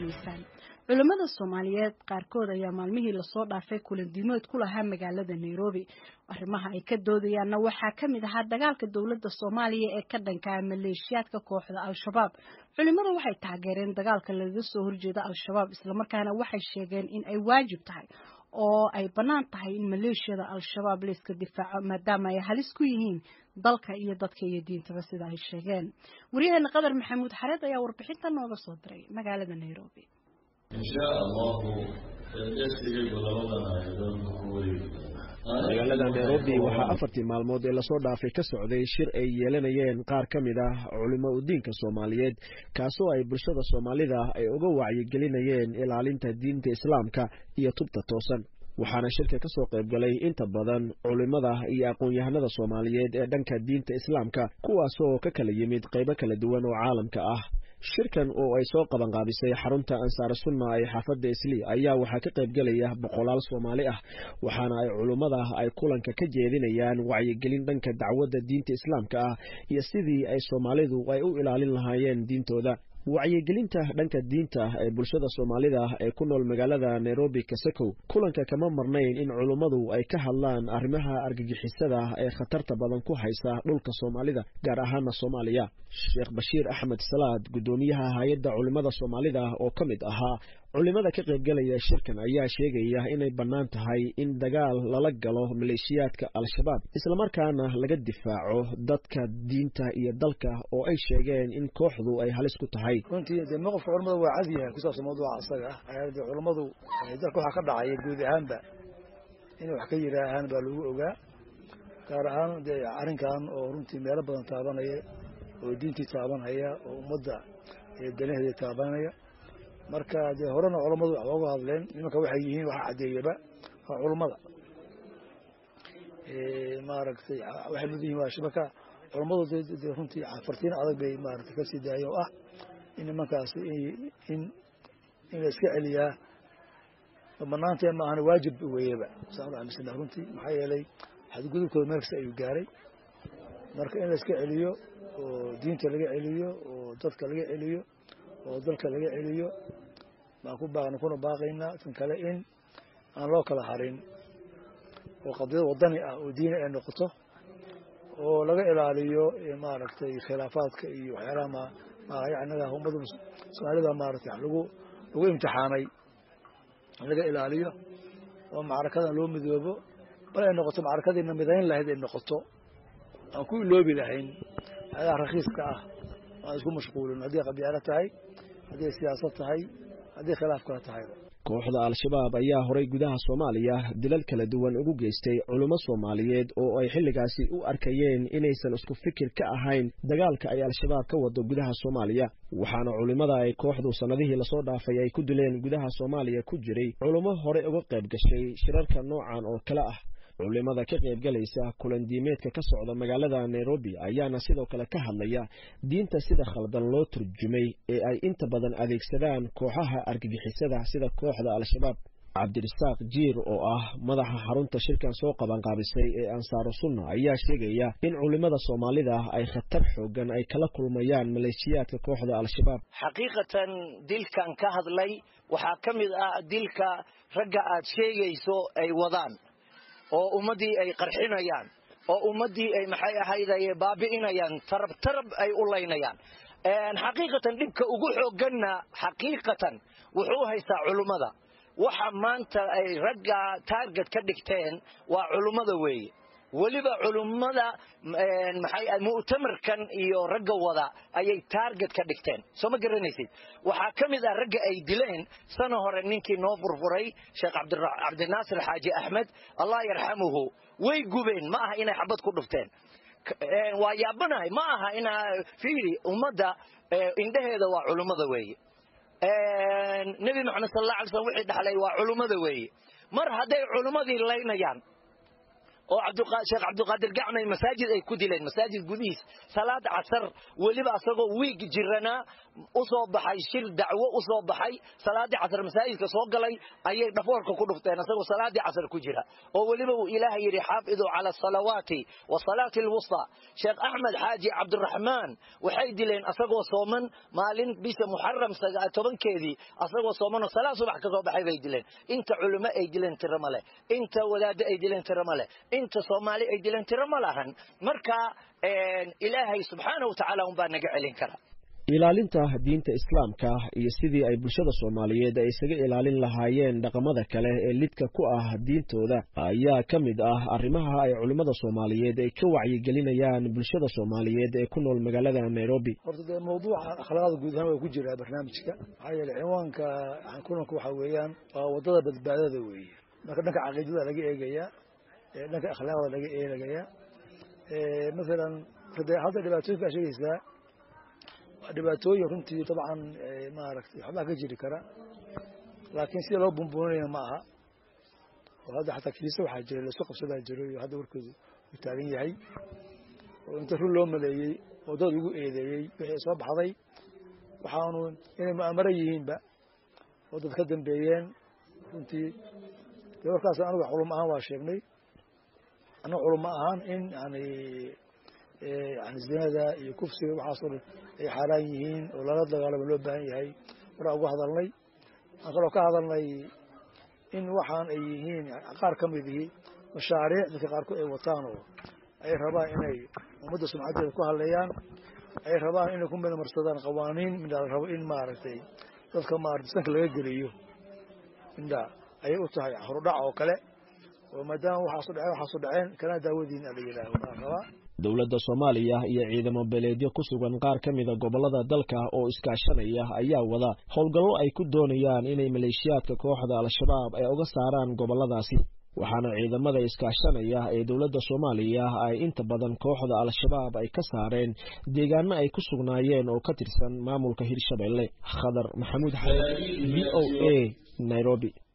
dhegaysanaysaan culimmada soomaaliyeed qaarkood ayaa maalmihii lasoo dhaafay kulandiimood ku lahaa magaalada nairobi arrimaha ay ka doodayaanna waxaa ka mid ahaa dagaalka dowladda soomaaliya ee ka dhankaa maleeshiyaadka kooxda al-shabaab culimmada waxay taageereen dagaalka lagaga soo horjeeda al-shabaab islamarkaana waxay sheegeen in ay waajib tahay oo ay bannaan tahay in maleeshiyada al-shabaab layska difaaco maadaama ay halis ku yihiin dalka iyo dadka iyo diintaba sida ay sheegeen waryaheena qadar maxamuud xareed ayaa warbixinta nooga soo diray magaalada nairobi insha allahu dhegsigaygu labadan aayadood ku wareegi magaalada nairobi waxaa afartii maalmood ee lasoo dhaafay ka socday shir ay yeelanayeen qaar ka mid ah culimo udiinka soomaaliyeed kaasoo ay bulshada soomaalida ay uga wacyigelinayeen ilaalinta diinta islaamka iyo tubta toosan waxaana shirka ka soo qayb galay inta badan culimada iyo aqoon-yahanada soomaaliyeed ee dhanka diinta islaamka kuwaasoo ka kala yimid qaybo kala duwan oo caalamka ah shirkan oo ay soo qabanqaabisay xarunta ansaar sunna ee xaafadda islii ayaa waxaa ka qayb gelaya boqolaal soomaali ah waxaana ay culummada ay kulanka ka jeedinayaan wacyigelin dhanka dacwadda diinta islaamka ah iyo sidii ay soomaalidu ay u ilaalin lahaayeen diintooda wacyigelinta dhanka diinta ee bulshada soomaalida ee ku nool magaalada nairobi kasakow kulanka kama marnayn in culummadu ay ka hadlaan arrimaha argagixisada ee khatarta badan ku haysa dhulka soomaalida gaar ahaana soomaaliya sheekh bashiir axmed salaad guddoomiyaha hay-adda culimmada soomaalida oo ka mid ahaa culimada ka qaybgalaya shirkan ayaa sheegaya inay bannaan tahay in dagaal lala galo maleeshiyaadka al-shabaab islamarkaana laga difaaco dadka diinta iyo dalka oo ay sheegeen in kooxdu ay halis ku tahay runtii dee mowqifka culamada waa cad yahay ku saabsan mawduuca isaga ah de culammadu dalka waxaa ka dhacaya guud ahaanba inay wax ka yidhaahaan baa lagu ogaa gaar ahaan dee arrinkan oo runtii meelo badan taabanaya oo diintii taabanaya oo ummadda danaheeda taabanaya marka dee horena culammadu wax ooga hadleen nimanka waxay yihiin waxa caddeeyaba waa culummada maaragtay waxay mud yihin waa shibaka culammadu de runtii fartiin adag bay maaragtay kasii daaya oo ah in nimankaasi in in la iska celiyaa banaantee ma ahana waajib weeyaba saan u amisana runtii maxaa yeelay xadgudubkooda meel kasta ayuu gaaray marka in la iska celiyo oo diinta laga celiyo oo dadka laga celiyo oo dalka laga celiyo baan ku baaqna kuna baaqaynaa tan kale in aan loo kala harin oo qadiyad wadani ah oo diini ay noqoto oo laga ilaaliyo maaragtay khilaafaadka iyo waxyaalaha myanaga ummada soomaalida maaragtay lagu lagu imtixaanay in laga ilaaliyo oo macrakadan loo midoobo bal ay noqoto macrakadiina midayn lahayd ay noqoto aan ku iloobi lahayn waxyaalaha rakhiiska ah aan isku mashquulin haddii qabyaalo tahay hadday siyaasad tahay haddii khilaaf kala tahayba kooxda al-shabaab ayaa horay gudaha soomaaliya dilal kala duwan ugu geystay culummo soomaaliyeed oo ay xilligaasi u arkayeen inaysan isku fikir ka ahayn dagaalka ay al-shabaab ka wado gudaha soomaaliya waxaana culimmada ay kooxdu sannadihii lasoo dhaafay ay ku dileen gudaha soomaaliya ku jiray culummo hore uga qayb gashay shirarka noocan oo kale ah culimada ka qaybgalaysa kulandiimeedka ka socda magaalada nairobi ayaana sidoo kale ka hadlaya diinta sida khaldan loo turjumay ee ay inta badan adeegsadaan kooxaha argagixisada sida kooxda al-shabaab cabdirasaaq jiir oo ah madaxa xarunta shirkan soo qabanqaabisay ee ansaaru sunna ayaa sheegaya in culimada soomaalida ay khatar xoogan ay kala kulmayaan maleeshiyaadka kooxda al-shabaab xaqiiqatan dilkan ka hadlay waxaa ka mid ah dilka ragga aad sheegayso ay wadaan oo ummaddii ay qarxinayaan oo ummaddii ay maxay ahayday baabi'inayaan tarab tarab ay u laynayaan xaqiiqatan dhibka ugu xooganna xaqiiqatan wuxuu haystaa culummada waxa maanta ay ragga taarget ka dhigteen waa culummada weeye weliba culummada maxay mu'tamarkan iyo ragga wada ayay taarget ka dhigteen soo ma garanaysid waxaa ka mid ah ragga ay dileen sana hore ninkii noo furfuray sheekh cabdinaasir xaaji axmed allah yarxamuhu way gubeen ma aha inay xabad ku dhufteen waa yaabanahay ma aha inaa fiiri ummadda indhaheeda waa culummada weeye nebi maxamed sal alla alay slam wixii dhaxlay waa culummada weeye mar hadday culummadii laynayaan oo sheekh cabdiqaadir gacmay masaajid ay ku dileen masaajid gudihiis salaad casar weliba asagoo wiig jiranaa u soo baxay shir dacwo u soo baxay salaadii casar masaajidka soo galay ayay dhafoorka ku dhufteen asagoo salaadii casar ku jira oo weliba uu ilaahay yidhi xaafiduu cala asalawaati wa salaati alwusta sheekh axmed xaaji cabdiraxmaan waxay dileen asagoo sooman maalin bisha muxaram tobankeedii asagoo soomanoo salaad subax ka soo baxay bay dileen inta culimo ay dileen tiro ma leh inta wadaaddo ay dileen tiro ma leh inta soomaali ay dileen tiro ma lahan marka ilaahay subxaana wa tacaala unbaa naga celin kara ilaalinta diinta islaamka iyo sidii ay bulshada soomaaliyeed ay isaga ilaalin lahaayeen dhaqamada kale ee lidka ku ah diintooda ayaa ka mid ah arrimaha ay culimmada soomaaliyeed ay ka wacyigelinayaan bulshada soomaaliyeed ee ku nool magaalada nairobi horta dee mawduuca akhlaaqda guud ahaan waa ku jiraa barnaamijka maxaa yeele ciwaanka kulanka waxaa weeyaan waa waddada badbaadada weeye marka dhanka caqiidada laga eegayaa dhanka akhlaaqda laga eegayaa masalan de hadda dhibaatooyin baa sheegaysaa dhibaatooyin runtii dabcan maaragtay waxbaa ka jiri kara laakiin sida loo bumbuuninayna ma aha oo hadda xataa kiisa waxaa jira laisku qabsadaa jiro iyo hadda warkoodu uu taagan yahay oo inta run loo maleeyey oo dad ugu eedeeyey wixii soo baxday waxaanu inay mu'amaro yihiinba oo dad ka dambeeyeen runtii dee warkaas aniga culum ahaan waa sheegnay anaga culum ahaan in yani yani zinada iyo kufsiga waxaasoo dhan ay xaaraan yihiin oo lala dagaalamo loo baahan yahay waraa uga hadalnay waxaan kaloo ka hadalnay in waxaan ay yihiin qaar ka mid ihi mashaariic dadka qaarkood ay wataan oo ay rabaan inay ummadda sumcadeeda ku hadleeyaan ay rabaan inay ku midmarsadaan qawaaniin midhaa la rabo in maaragtay dadka maarata sanka laga geliyo midhaa ayay u tahay horudhac oo kale oo maadaama waxaasu dhaceen waxaasu dhaceen kana daawadiin ala yidhaaho baan rabaa dowladda soomaaliya iyo ciidamo beleedyo ku sugan qaar ka mida gobollada dalka oo iskaashanaya ayaa wada howlgallo ay ku doonayaan inay maleeshiyaadka kooxda al-shabaab ay uga saaraan gobolladaasi waxaana ciidamada iskaashanaya ee dowladda soomaaliya ay inta badan kooxda al-shabaab ay ka saareen deegaano ay ku sugnaayeen oo ka tirsan maamulka hirshabelle khadar maxamuud xamed v o a nairobi